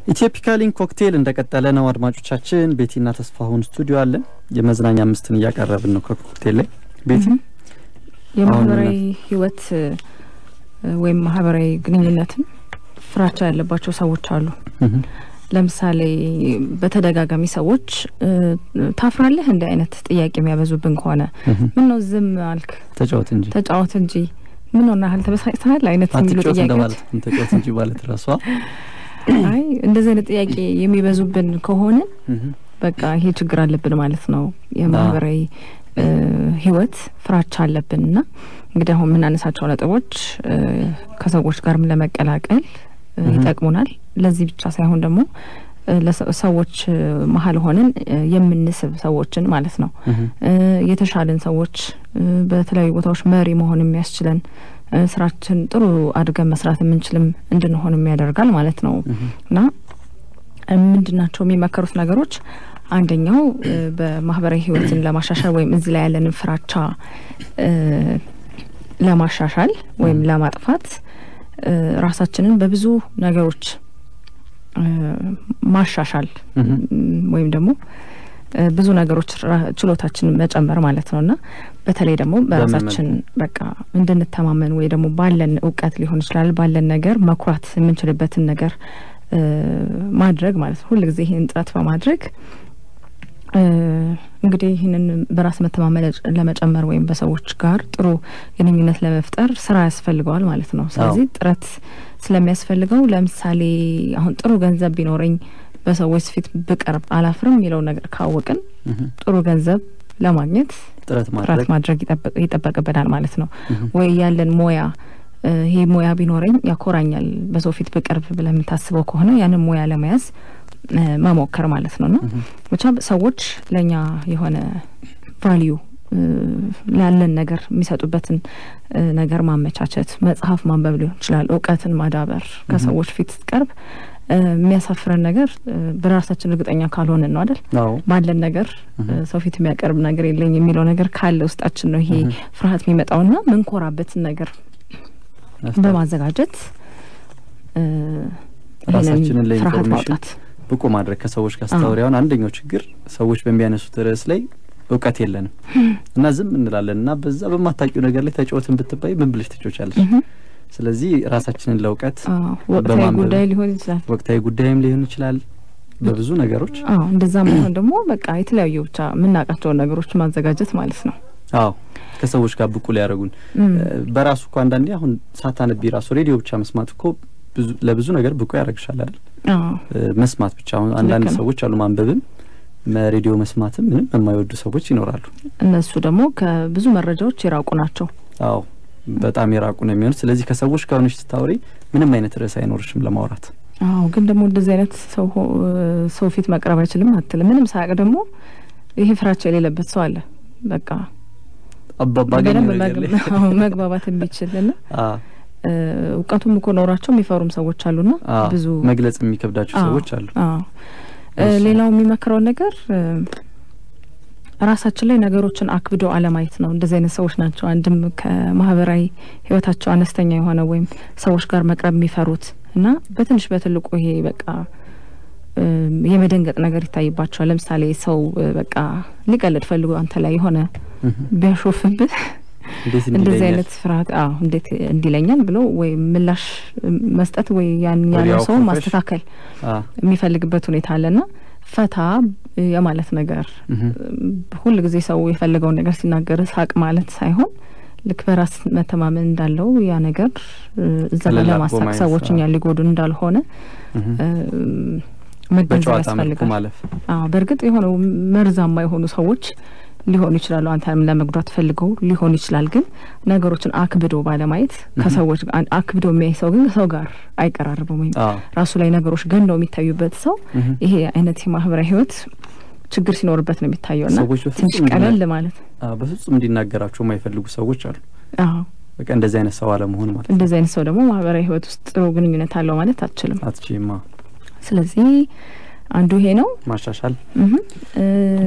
ኢትዮፒካ ሊንክ ኮክቴል እንደቀጠለ ነው። አድማጮቻችን ቤቲና ተስፋሁን ስቱዲዮ አለን። የመዝናኛ አምስትን እያቀረብን ነው ከኮክቴል ላይ ቤቲ የማህበራዊ ህይወት ወይም ማህበራዊ ግንኙነትን ፍራቻ ያለባቸው ሰዎች አሉ። ለምሳሌ በተደጋጋሚ ሰዎች ታፍራለህ እንዲህ አይነት ጥያቄ የሚያበዙብን ከሆነ ምን ነው ዝም አልክ? ተጫወት እንጂ ተጫወት እንጂ ምን ሆነ ያህል ተበሳጭተሃል አይነት የሚሉ አትጫወት ጥያቄዎች እንደማለት ነው። ተጫወት እንጂ ማለት ራሷ አይ እንደዚህ አይነት ጥያቄ የሚበዙብን ከሆነ በቃ ይሄ ችግር አለብን ማለት ነው። የማህበራዊ ህይወት ፍራቻ አለብን እና እንግዲህ አሁን የምናነሳቸው ነጥቦች ከሰዎች ጋርም ለመቀላቀል ይጠቅሙናል። ለዚህ ብቻ ሳይሆን ደግሞ ሰዎች መሀል ሆነን የምንስብ ሰዎችን ማለት ነው የተሻለን ሰዎች በተለያዩ ቦታዎች መሪ መሆን የሚያስችለን ስራችን ጥሩ አድርገን መስራት የምንችልም እንድንሆንም ያደርጋል ማለት ነው እና ምንድናቸው የሚመከሩት ነገሮች? አንደኛው በማህበራዊ ህይወትን ለማሻሻል ወይም እዚህ ላይ ያለንን ፍራቻ ለማሻሻል ወይም ለማጥፋት ራሳችንን በብዙ ነገሮች ማሻሻል ወይም ደግሞ ብዙ ነገሮች ችሎታችንን መጨመር ማለት ነው እና በተለይ ደግሞ በራሳችን በቃ እንድንተማመን ወይ ደግሞ ባለን እውቀት ሊሆን ይችላል ባለን ነገር መኩራት የምንችልበትን ነገር ማድረግ ማለት ነው። ሁልጊዜ ይህን ጥረት በማድረግ እንግዲህ ይህንን በራስ መተማመን ለመጨመር ወይም በሰዎች ጋር ጥሩ ግንኙነት ለመፍጠር ስራ ያስፈልገዋል ማለት ነው። ስለዚህ ጥረት ስለሚያስፈልገው ለምሳሌ አሁን ጥሩ ገንዘብ ቢኖረኝ በሰዎች ፊት ብቀርብ አላፍርም የሚለው ነገር ካወቅን ጥሩ ገንዘብ ለማግኘት ጥረት ጥረት ማድረግ ይጠበቅብናል ማለት ነው። ወይ ያለን ሞያ ይሄ ሙያ ቢኖረኝ ያኮራኛል በሰው ፊት ብቀርብ ብለህ የምታስበው ከሆነ ያንን ሙያ ለመያዝ መሞከር ማለት ነው እና ብቻ ሰዎች ለእኛ የሆነ ቫሊዩ ላለን ነገር የሚሰጡበትን ነገር ማመቻቸት፣ መጽሐፍ ማንበብ ሊሆን ይችላል፣ እውቀትን ማዳበር። ከሰዎች ፊት ስትቀርብ የሚያሳፍረን ነገር በራሳችን እርግጠኛ ካልሆንን ነው አይደል? ባለን ነገር ሰው ፊት የሚያቀርብ ነገር የለኝ የሚለው ነገር ካለ ውስጣችን ነው ይሄ ፍርሃት የሚመጣውና ምንኮራበትን ነገር በማዘጋጀት ራሳችንን ፍርሃት ለኢንፎርሜሽን ማውጣት ብቁ ማድረግ ከሰዎች ጋር ስታወሪ አሁን አንደኛው ችግር ሰዎች በሚያነሱት ርዕስ ላይ እውቀት የለንም እና ዝም እንላለን እና በዛ በማታውቂው ነገር ላይ ተጫወትን ብትባይ ምን ብለሽ ትጮቻለሽ? ስለዚህ ራሳችንን ለእውቀት ወቅታዊ በማንበብ ጉዳይ ሊሆን ይችላል። ወቅታዊ ጉዳይም ሊሆን ይችላል በብዙ ነገሮች አዎ እንደዛ መሆን ደግሞ በቃ የተለያዩ ብቻ የምናውቃቸውን ነገሮች ማዘጋጀት ማለት ነው። አዎ ከሰዎች ጋር ብቁ ሊያደርጉን በራሱ እኮ አንዳንዴ አሁን ሳታነቢ ራሱ ሬዲዮ ብቻ መስማት እኮ ብዙ ለብዙ ነገር ብቁ ያደርግሻል አይደል? አዎ መስማት ብቻ አሁን አንዳንድ ልክ ነው። ሰዎች አሉ ማንበብም ሬዲዮ መስማትም ምንም የማይወዱ ሰዎች ይኖራሉ። እነሱ ደግሞ ከብዙ መረጃዎች የራቁ ናቸው። አዎ በጣም የራቁ ነው የሚሆኑት። ስለዚህ ከሰዎች ጋር ሆነሽ ስታወሪ ምንም አይነት ርዕስ አይኖርሽም ለማውራት። አዎ ግን ደግሞ እንደዚህ አይነት ሰው ሆ- ሰው ፊት መቅረብ አይችልም አትልም። ምንም ሳያውቅ ደግሞ ይሄ ፍራቻ የሌለበት ሰው አለ። በቃ አባባገኝ በደንብ ነገር ላይ መግ- አዎ፣ መግባባት የሚችልና አ እ፣ እውቀቱም እኮ ኖሯቸው የሚፈሩም ሰዎች አሉና አ ብዙ መግለጽ የሚከብዳቸው አዎ፣ ሰዎች አሉ። አዎ እ፣ እሱ- ሌላው የሚመክረው ነገር እ፣ ራሳችን ላይ ነገሮችን አክብዶ አለማየት ነው። እንደዚህ አይነት ሰዎች ናቸው አንድም ከማህበራዊ ህይወታቸው አነስተኛ የሆነ ወይም ሰዎች ጋር መቅረብ የሚፈሩት እና በትንሽ በትልቁ ይሄ በቃ እ፣ የመደንገጥ ነገር ይታይባቸዋል። ለምሳሌ ሰው እ፣ በቃ ሊቀልድ ፈልጎ አንተ ላይ የሆነ እህ፣ ቢያሾፍብህ እንዴት እንደዚህ እንዲለኛል አይነት ፍርሃት አዎ እንዴት እንዲለኛል ብሎ ወይ ምላሽ መስጠት ወይ ያን ያለው ወዲያው ሰው ፈርፈሽ? ማስተካከል አ የሚፈልግበት ሁኔታ አለና ፈታ የማለት ነገር እህ፣ ሁል ጊዜ ሰው የፈለገውን ነገር ሲናገር ሳቅ ማለት ሳይሆን ልክ በራስ መተማመን እንዳለው ያ ነገር እ፣ እዛ ጋር ቀለል አድርጎ ለማሳቅ ማየት፣ ሰዎች አዎ። እኛን ሊጎዱ እንዳልሆነ እህ፣ እ፣ መገንዘብ በጨዋታ መልኩ ያስፈልጋል። ማለፍ አዎ በእርግጥ የሆነው መርዛማ የሆኑ ሰዎች ሊሆኑ ይችላሉ። አንተንም ለመጉዳት ፈልገው ሊሆን ይችላል። ግን ነገሮችን አክብዶ ባለማየት ከሰዎች ጋር አክብዶ የሚያይ ሰው ግን ከሰው ጋር አይቀራርብም። ወይም አ ራሱ ላይ ነገሮች ገንደው የሚታዩበት ሰው እህ፣ ይሄ አይነት የማህበራዊ ህይወት ችግር ሲኖርበት ነው የሚታየው እና ሰዎች ትንሽ በፍጹም ቀለል እንዲና- ማለት አ በፍጹም እንዲናገራቸው የማይፈልጉ ሰዎች አሉ። አዎ በቃ እንደዚህ አይነት ሰው አለመሆን ማለት ነው። እንደዚህ አይነት ሰው ደግሞ ማህበራዊ ህይወት ውስጥ ጥሩ ግንኙነት አለው ማለት አትችልም። አትችይማ ስለዚህ አንዱ ይሄ ነው። ማሻሻል እህ እ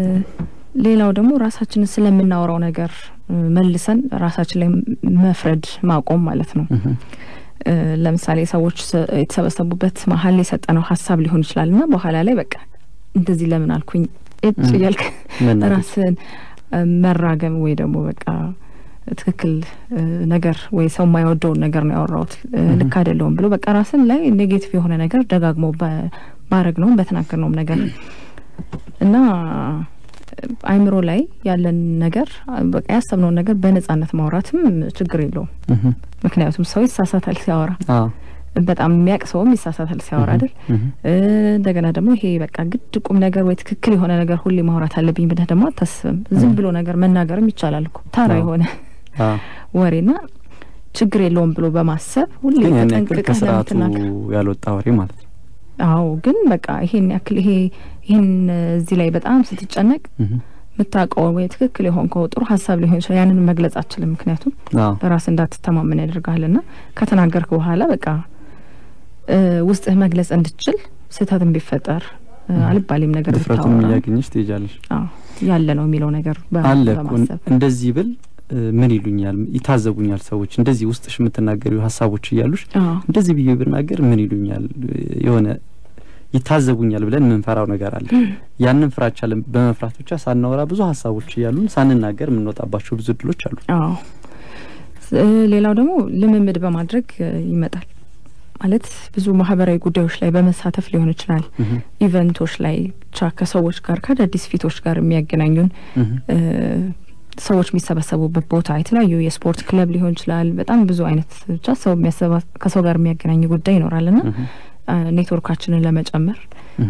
ሌላው ደግሞ ራሳችንን ስለምናወራው ነገር እ መልሰን ራሳችን ላይ መፍረድ ማቆም ማለት ነው። እህ፣ ለምሳሌ ሰዎች የተሰበሰቡበት መሀል የሰጠነው ሀሳብ ሊሆን ይችላል እና በኋላ ላይ በቃ እንደዚህ ለምን አልኩኝ እጭ እያልክ ራስን መራገም ወይ ደግሞ በቃ ትክክል ነገር ወይ ሰው የማይወደውን ነገር ነው ያወራሁት ልክ አይደለውም ብሎ በቃ ራስን ላይ ኔጌቲቭ የሆነ ነገር ደጋግሞ ባረግ ነውም በተናገር ነውም ነገር እና አይምሮ ላይ ያለን ነገር በቃ ያሰብነውን ነገር በነጻነት ማውራትም ችግር የለውም። ምክንያቱም ሰው ይሳሳታል ሲያወራ በጣም የሚያውቅ ሰውም ይሳሳታል ሲያወራ አይደል። እንደገና ደግሞ ይሄ በቃ ግድ ቁም ነገር ወይ ትክክል የሆነ ነገር ሁሌ ማውራት አለብኝ ብለህ ደግሞ አታስብም። ዝም ብሎ ነገር መናገርም ይቻላል እኮ ተራ የሆነ ወሬና ችግር የለውም ብሎ በማሰብ ሁሌ ተጠንቅቀህ ከስርዓቱ ያልወጣ ወሬ ማለት ነው። አዎ ግን በቃ ይሄን ያክል ይሄ ይሄን እዚህ ላይ በጣም ስትጨነቅ የምታውቀው ወይ ትክክል የሆንከው ጥሩ ሀሳብ ሊሆን ይችላል። ያንን መግለጽ አችልም። ምክንያቱም በራስ እንዳትተማመን ያደርግሃልና ከተናገርክ በኋላ በቃ ውስጥህ መግለጽ እንድችል ስህተትም ቢፈጠር አልባሌም ነገር ድፍረቱን እያገኘች ትሄጃለሽ። ያለ ነው የሚለው ነገር አለ እንደዚህ ብል ምን ይሉኛል፣ ይታዘቡኛል ሰዎች እንደዚህ ውስጥሽ የምትናገሪው ሀሳቦች እያሉሽ እንደዚህ ብዬ ብናገር ምን ይሉኛል፣ የሆነ ይታዘቡኛል ብለን የምንፈራው ነገር አለ። ያንን ፍራቻ በመፍራት ብቻ ሳናወራ ብዙ ሀሳቦች እያሉን ሳንናገር የምንወጣባቸው ብዙ እድሎች አሉ። አዎ ሌላው ደግሞ ልምምድ በማድረግ ይመጣል። ማለት ብዙ ማህበራዊ ጉዳዮች ላይ በመሳተፍ ሊሆን ይችላል። ኢቨንቶች ላይ ብቻ ከሰዎች ጋር ከአዳዲስ ፊቶች ጋር የሚያገናኙን ሰዎች የሚሰበሰቡበት ቦታ የተለያዩ የስፖርት ክለብ ሊሆን ይችላል። በጣም ብዙ አይነት ብቻ ሰው ከሰው ጋር የሚያገናኝ ጉዳይ ይኖራል እና ኔትወርካችንን ለመጨመር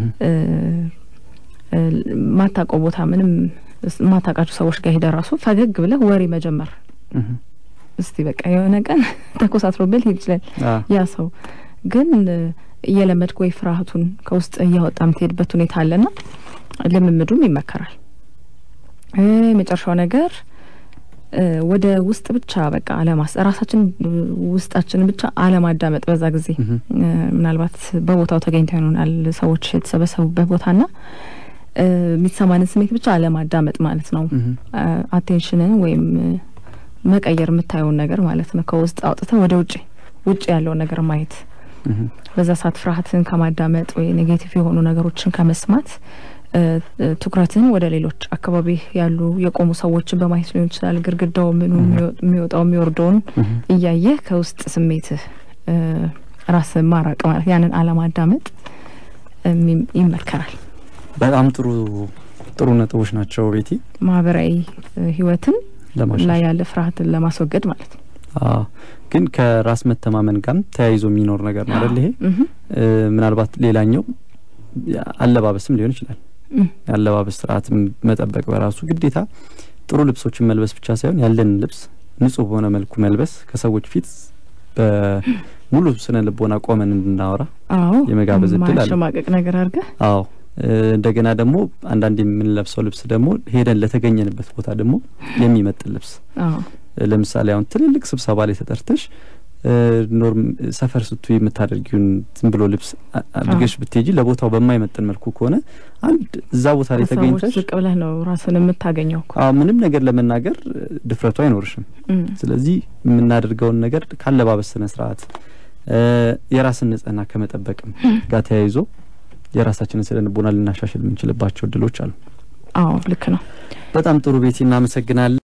ማታውቀው ቦታ ምንም ማታውቃቸው ሰዎች ጋር ሄደ ራሱ ፈገግ ብለህ ወሬ መጀመር እስቲ በቃ የሆነ ቀን ተኮሳትሮብህ ሊሄድ ይችላል ያ ሰው ግን እየለመድክ ወይ ፍርሃቱን ከውስጥ እያወጣ የምትሄድበት ሁኔታ አለና ልምምዱም ይመከራል። የመጨረሻው ነገር ወደ ውስጥ ብቻ በቃ አለማስ ራሳችን ውስጣችንን ብቻ አለማዳመጥ። በዛ ጊዜ ምናልባት በቦታው ተገኝተው ይሆናል ሰዎች የተሰበሰቡበት ቦታና የሚሰማንን ስሜት ብቻ አለማዳመጥ ማለት ነው። አቴንሽንን ወይም መቀየር የምታየውን ነገር ማለት ነው። ከውስጥ አውጥተህ ወደ ውጭ ውጭ ያለውን ነገር ማየት በዛ ሰዓት ፍርሃትን ከማዳመጥ ወይ ኔጌቲቭ የሆኑ ነገሮችን ከመስማት ትኩረትን ወደ ሌሎች አካባቢ ያሉ የቆሙ ሰዎችን በማየት ሊሆን ይችላል። ግድግዳው ምኑ የሚወጣው የሚወርደውን እያየህ ከውስጥ ስሜትህ ራስን ማራቅ ማለት ያንን አለማዳመጥ ይመከራል። በጣም ጥሩ ጥሩ ነጥቦች ናቸው ቤቲ። ማህበራዊ ህይወትን ላይ ያለ ፍርሃትን ለማስወገድ ማለት ነው። ግን ከራስ መተማመን ጋርም ተያይዞ የሚኖር ነገር ነው አይደል? ይሄ ምናልባት ሌላኛው አለባበስም ሊሆን ይችላል። የአለባበስ ስርዓት መጠበቅ በራሱ ግዴታ ጥሩ ልብሶችን መልበስ ብቻ ሳይሆን ያለንን ልብስ ንጹህ በሆነ መልኩ መልበስ ከሰዎች ፊት በሙሉ ስነ ልቦና ቆመን እንድናወራ የመጋበዝ እድል አለ። ማሸማቀቅ ነገር አድርገህ አዎ። እንደገና ደግሞ አንዳንድ የምንለብሰው ልብስ ደግሞ ሄደን ለተገኘንበት ቦታ ደግሞ የሚመጥን ልብስ ለምሳሌ አሁን ትልልቅ ስብሰባ ላይ ተጠርተሽ ኖርም ሰፈር ስቱ የምታደርጊውን ዝም ብሎ ልብስ አድርገሽ ብትሄጂ ለቦታው በማይመጥን መልኩ ከሆነ አንድ እዛ ቦታ ላይ ተገኝተሽ ዝቅ ብለህ ነው ራስን የምታገኘው። ምንም ነገር ለመናገር ድፍረቱ አይኖርሽም። ስለዚህ የምናደርገውን ነገር ካለባበስ ስነ ስርዓት የራስን ንጽህና ከመጠበቅም ጋር ተያይዞ የራሳችንን ስነ ልቦና ልናሻሽል የምንችልባቸው እድሎች አሉ። አዎ ልክ ነው። በጣም ጥሩ ቤቲ፣ እናመሰግናለን።